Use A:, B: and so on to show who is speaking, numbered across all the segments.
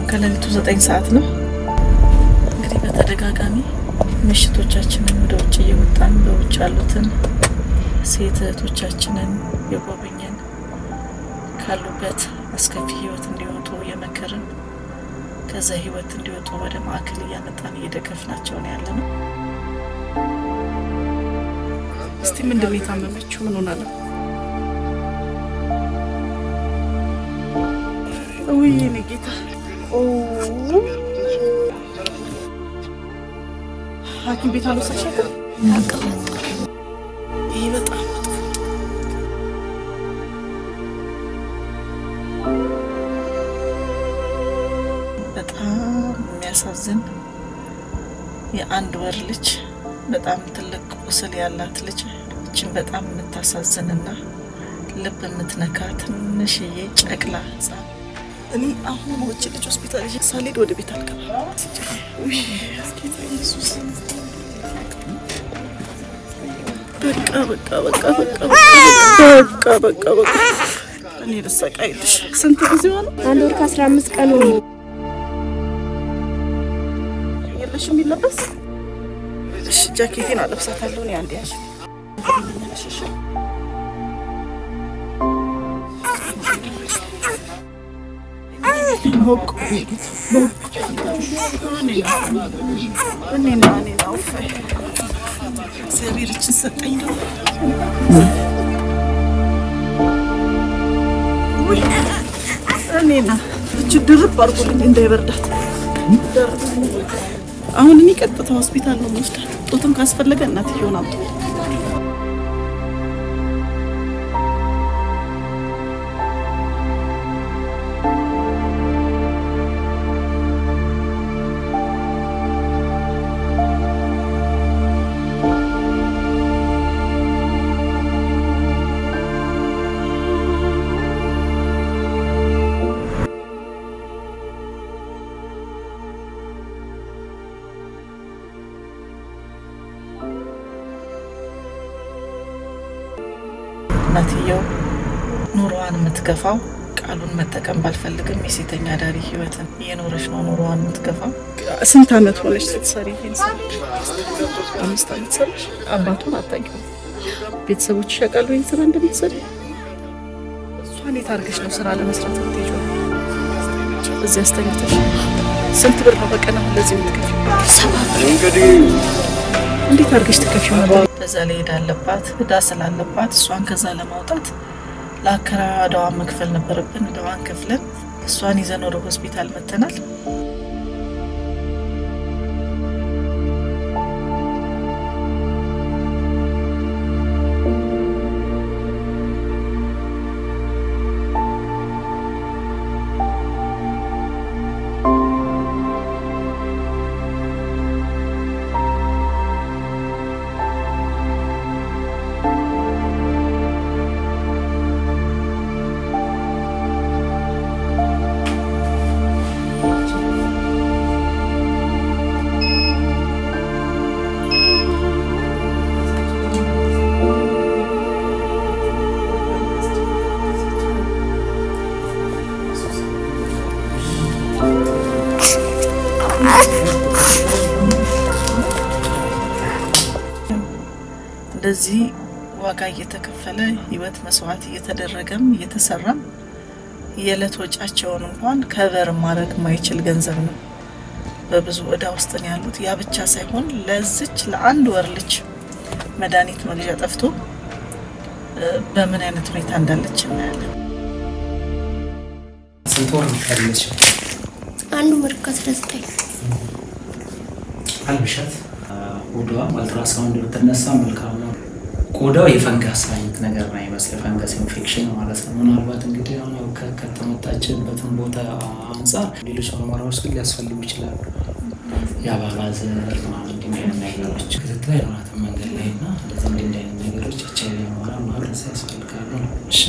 A: ከሌሊቱ ዘጠኝ ሰዓት ነው። እንግዲህ በተደጋጋሚ ምሽቶቻችንን ወደ ውጭ እየወጣን በውጭ ያሉትን ሴት እህቶቻችንን የጎበኘን ካሉበት አስከፊ ህይወት እንዲወጡ የመከርን ከዛ ህይወት እንዲወጡ ወደ ማዕከል እያመጣን እየደገፍናቸው ነው ያለ ነው። እስቲ ምንድን ነው የታመመችው? ምን ሆና ነው? ውይ የኔ ጌታ ሐኪም ቤት አልወሰድሻትም? ይህ በጣም መጥፎ በጣም የሚያሳዝን የአንድ ወር ልጅ በጣም ትልቅ ቁስል ያላት ልጅ እችን በጣም የምታሳዝንና ልብ የምትነካ ትንሽዬ ጨቅላ ህጻን እኔ አሁን ወጭ ልጅ ሆስፒታል ይዤ ሳልሄድ ወደ ቤት አልገባም። ውይ ጌታ ኢየሱስ በቃ በቃ በቃ በቃ በቃ በቃ በቃ እኔ ልሰቃይልሽ። ስንት ጊዜ ሆነ?
B: አንድ ወር ከአስራ አምስት ቀኑ ነው።
A: የለሽም የሚለበስ እሺ፣ ጃኬቴን አለብሳታለሁ። እኔ አንድ ያሽ እግዚአብሔር እችን ሰጠኝ ነው እኔና እች ድርብ አድርጎልኝ እንዳይበርዳት አሁን እኔ ቀጥታ ሆስፒታል ነው የምወስዳት። ጡትም ካስፈለገ እናትየውን አምጡ። እናትየው ኑሮዋን የምትገፋው ቃሉን መጠቀም ባልፈልግም የሴተኛ አዳሪ ህይወትን እየኖረች ነው ኑሮዋን የምትገፋው። ስንት አመት ሆነች ስትሰሪ ይሄን ስራ? አምስት አመት ሰራሽ። አባቱን አታውቂውም? ቤተሰቦች ያውቃሉ ይህን ስራ እንደምትሰሪ? እሷን የት አድርገሽ ነው ስራ ለመስራት የምትሄጂው? እዚህ አስተኝተሽ ስንት ብር ነው በቀን አሁን ለዚህ የምትከፊው? ሰባ ብር። እንዴት አድርገሽ ትከፊው ነበር? በዛ ላይ ሄዳ አለባት እዳ ስላለባት እሷን ከዛ ለማውጣት ለአከራዋ እዳዋን መክፈል ነበረብን። እዳዋን ከፍለን እሷን ይዘን ወደ ሆስፒታል መተናል። እንደዚህ ዋጋ እየተከፈለ ህይወት መስዋዕት እየተደረገም እየተሰራም የዕለት ወጫቸውን እንኳን ከበር ማድረግ ማይችል ገንዘብ ነው። በብዙ እዳ ውስጥ ነው ያሉት። ያ ብቻ ሳይሆን ለዚች ለአንድ ወር ልጅ መድኃኒት መግዣ ጠፍቶ እ፣ በምን አይነት ሁኔታ እንዳለች እናያለን።
C: ስንት ወር ነው ያለች?
B: አንዱ ወር ከአስራ ዘጠኝ
C: አልብሻት ቆዳዋ አልትራሳውንድ ብትነሳ መልካም ነው። ቆዳው የፈንገስ አይነት ነገር ነው ይመስል የፈንገስ ኢንፌክሽን ማለት ነው። ምናልባት እንግዲህ አሁን ያው ከ- ከተመታችበትን ቦታ አንጻር ሌሎች ምርመራዎች ግን ሊያስፈልጉ ይችላሉ። የአባባ ዘር ምናምን እንዲህ አይነት ነገሮች ክትትል አይኖራትም መንገድ ላይ እና እንደዚህ እንዲህ እንዲህ አይነት ነገሮች ኤች አይ ቪ ምርመራ ማድረስ ያስፈልጋሉ ነው። እሺ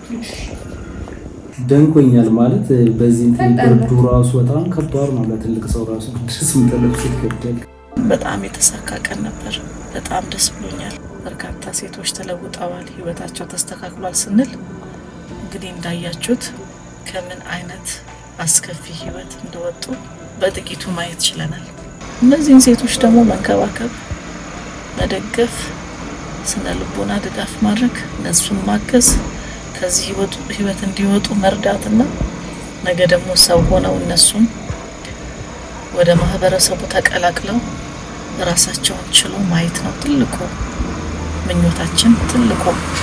D: ደንቆኛል ማለት በዚህ እንትን ብርዱ ራሱ በጣም ከባድ ነው። ለትልቅ ሰው ራሱ ድረስ ምጠለብስ ይከብዳል።
A: በጣም የተሳካ ቀን ነበር። በጣም ደስ ብሎኛል። በርካታ ሴቶች ተለውጠዋል፣ ህይወታቸው ተስተካክሏል ስንል እንግዲህ እንዳያችሁት ከምን አይነት አስከፊ ህይወት እንደወጡ በጥቂቱ ማየት ችለናል። እነዚህን ሴቶች ደግሞ መንከባከብ፣ መደገፍ፣ ስነ ልቦና ድጋፍ ማድረግ፣ እነሱን ማገዝ፣ ከዚህ ህይወት እንዲወጡ መርዳትና ነገ ደግሞ ሰው ሆነው እነሱም ወደ ማህበረሰቡ ተቀላቅለው ራሳቸውን ችሎ ማየት ነው ትልቁ ምኞታችን፣ ትልቁ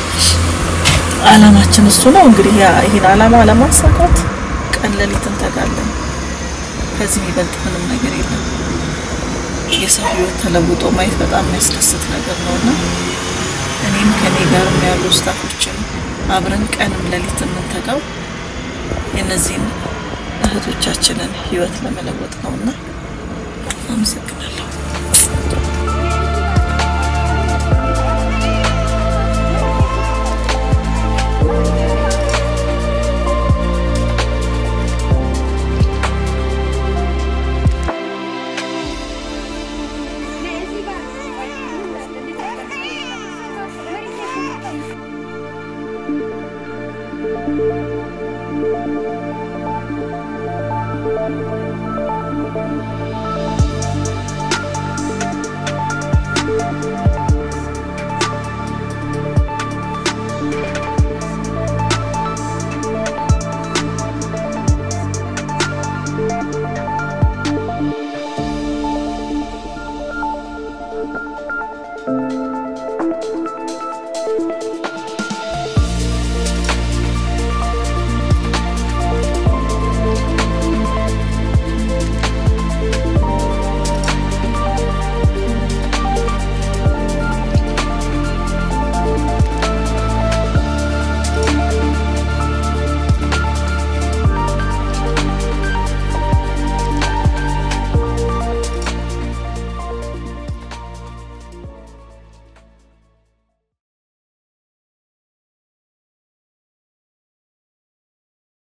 A: አላማችን እሱ ነው። እንግዲህ ያ ይህን አላማ ለማሳካት ቀን ሌሊት እንተጋለን። ከዚህ የሚበልጥ ምንም ነገር የለም። የሰው ህይወት ተለውጦ ማየት በጣም የሚያስደስት ነገር ነው እና እኔም ከኔ ጋርም ያሉ ስታፎችን አብረን ቀንም ሌሊት የምንተጋው የእነዚህን እህቶቻችንን ህይወት ለመለወጥ ነውና አመሰግናለሁ።
B: Thank you.